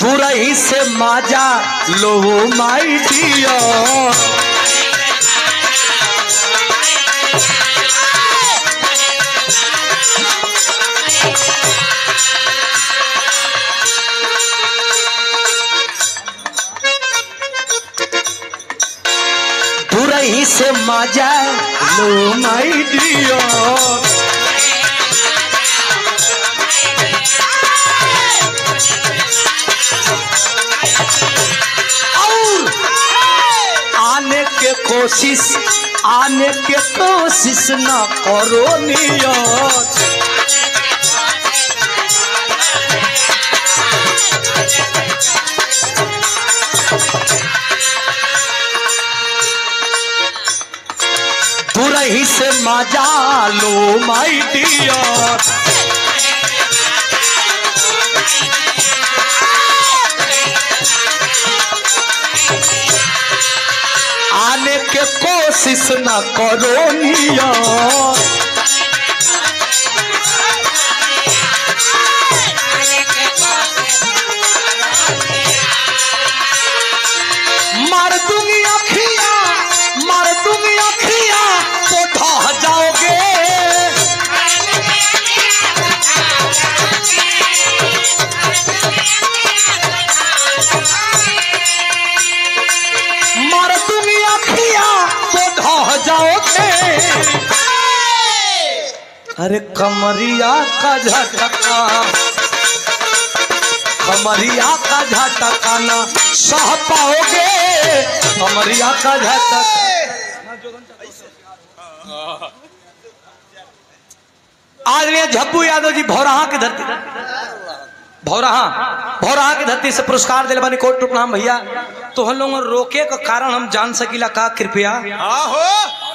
दूरही से माजा लो my dear दूरही से माजा लो माई डियर और आने के कोशिश आने के कोशिश न करो नियत दूरही से मजा लो माई डियर आने के कोशिश न करो नियत मार दूंगी अखिया मार दूंगी अखिया तो ढह जाओगे मार दूंगी अखिया तो ढह जाओगे अरे कमरिया का झटका कमरिया का झटका ना सह पाओगे कमरिया का झटका आज ने झप्पू यादव जी भौरहा की धरती भौरहा भौरहा की धरती से पुरस्कार दिले बानी कोट टुकनाम भैया तो हम लोग रोके का कारण हम जान सकीला का कृपया आहो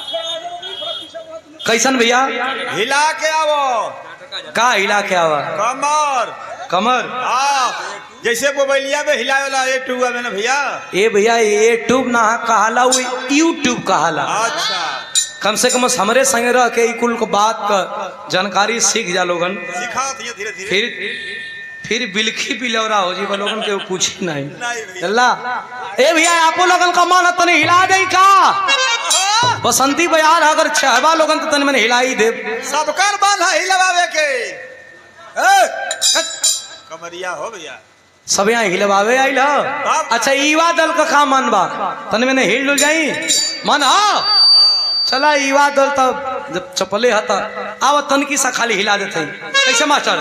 कैसन भैया हिला के आवो का हिला के आवा कमर कमर हाँ जैसे मोबाइलिया में हिलावे वाला ये टूआ में ना भैया ए भैया ये ट्यूब ना कहाला वो यूट्यूब कहाला अच्छा कम से कम हमरे संगे रह के ई कुल को बात का जानकारी सीख जा लोगन सिखा धीरे धीरे धीरे फिर फिर बिलखी बिलौरा हो जी वो लोगन के पूछी नहीं नहीं भैया। अल्लाह ए भैया आपो लोगन का मन तने हिला दे का बसंती बयार अगर चाहबा लोगन तो तने मैंने हिला ही दे सबकर बाल है हिलवावे के ए, कमरिया हो भैया सब यहाँ हिलवावे आइल ह अच्छा ईवा दल का का मन बा तने मैंने हिल डुल जाई मन हा चला ईवा दल तब जब चपले हता आव तनकी सा खाली हिला देते कैसे मास्टर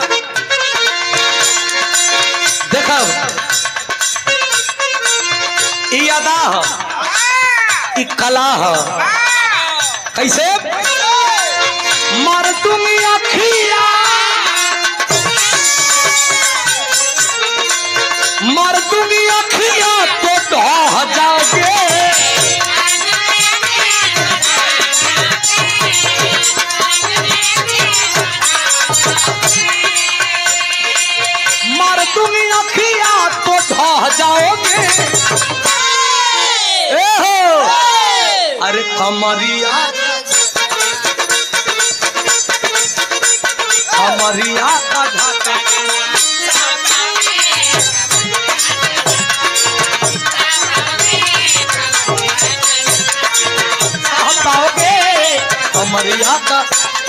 देखब ई अदा ह ई कला ह कैसे मर तुम अखिया मर तुम अखिया तो ढह जाओगे मर तुम अखिया तो ढह जाओगे ए हो अरे कमरिया कमरिया का घाटा कह पाओगे कमरिया का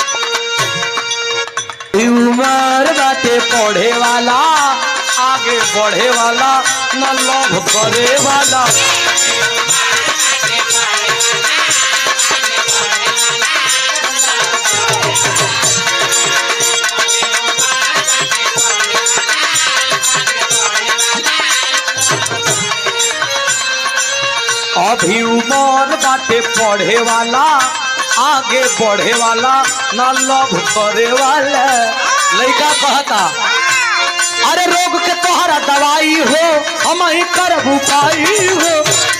ई उमर बाटे पढ़े वाला आगे बढ़े वाला न लोभ करे वाला अभी उमर बाटे पढ़े वाला आगे बढ़े वाला न लोभ करे वाला लड़का कहता अरे रोग के तोहरा दवाई हो हम ही कर उपाई हो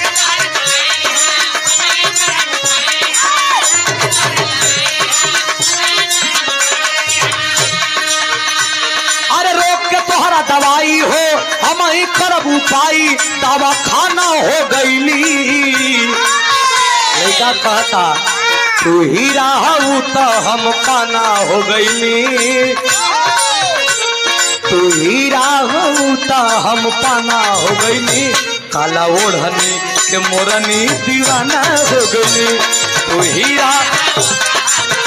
अरे रोग के तोहरा दवाई हो हम ही करब उपाई दवा खाना हो गईली लड़का कहता तू ही रहू तो हम खाना हो गईली तू हीरा हो ता हम पाना हो गईनी काला ओढ़नी के मोरनी दीवाना हो गईनी तू हीरा